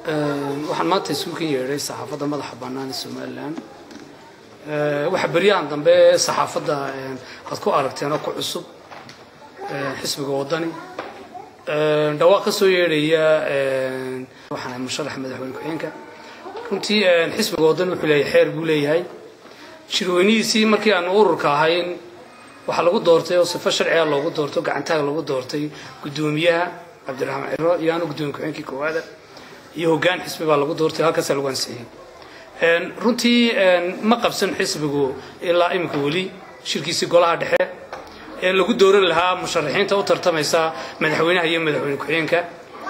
waxaan maanta isugu kan yeedhay saxaafadda madaxa bannaan ee somalilan waxaa beryahan dambe saxaafadda aad ku aragteen oo ku cusub xisbiga waddani dhawaaq ka soo yeedhaya waxaan ahay musharaxa madaxweyne ku-xigeenka runtii xisbiga waddani wuxuu leeyahay xeer buu leeyahay shirweynihiisii markii aanu ururka ahayn waxaa lagu doortay oo sifo sharciga loogu doorto gacantaaga lagu doortay guddoomiyaha cabdiraxmaan ciro iyo anu guddoomiye ku-xigeenkii koowaada iyo hoggaan xisbi baa lagu doortay halkaasaa lagu ansixiyey runtii ma qabsan xisbigu ilaa iminka weli shirkiisii golaha dhexe ee lagu dooran lahaa musharaxiinta u tartamaysa madaxweynaha iyo madaxweyne ku-xigeenka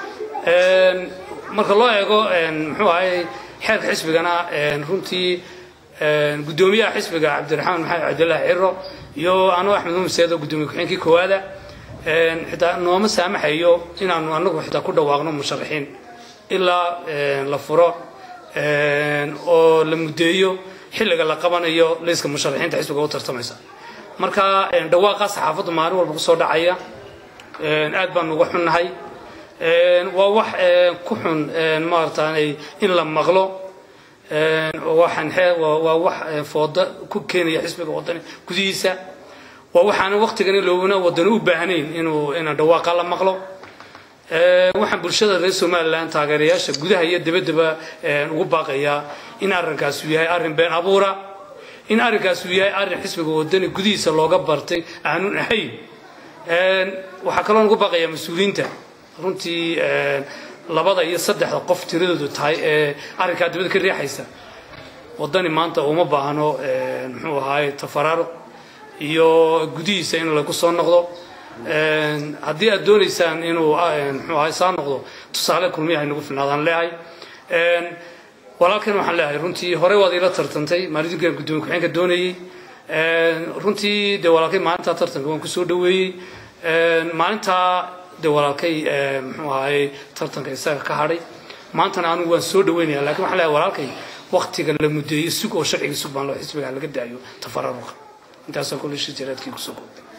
marka loo eego muxuu ahay xeerka xisbigana runtii guddoomiyaha xisbiga cabdiraxmaan maxamed cabdilaahi ciro iyo anu axmed mumiseedo guddoomiye ku-xigeenkii koowaada xitaa nooma saamaxayo inaanu anagu xitaa ku dhawaaqno musharaxiin ilaa la furo oo la muddeeyo xilliga la qabanayo layska musharaxiinta xisbiga u tartamaysa marka dhawaaqaa saxaafaddu maalin walba kusoo dhacaya aad baan uga xunnahay waa wax ku xun maarataanay in la maqlo waxaan waa wax fooda ku keenaya xisbiga waddani gudihiisa waa waxaana waqtigani loobana waddani u baahnayn inuu inaan dhawaaqa la maqlo waxaan bulshada reer somalilan taageerayaasha gudaha iyo dabaddaba ugu baaqayaa in arrinkaas uu yahay arrin been abuura in arrinkaas uu yahay arrin xisbiga waddani gudihiisa looga bartay aanun ahayn waxaa kaloo ugu baaqayaa mas-uuliyiinta runtii labada iyo saddexda qof tiradoodu tahay ee arrinkaa dibadda ka riixaysa waddani maanta uma baahno muxuu ahaay tafaraaruq iyo gudihiisa in lagu soo noqdo haddii aad doonaysaan inuu muxuu ahay saa noqdo tusaale kulmiyaha inagu filnaadaan leehay walaalkan waxaan leeyahay runtii horey waad ila tartantay maalinkan guddoomiye ku-xigeenka doonayey runtii dee walaalkay maalintaa tartanka waan kusoo dhaweeyey maalintaa dee walaalkay muxuu ahaye tartanka isaga ka hadhay maantana anigu waan soo dhaweynaya lakin waxaan leeyahay walaalkay waktiga la muddeeyo sug oo sharciga sug baan loo xisbiga laga daayo tafararuqa intaasoo kole shir jaraadkii kusoo koobtay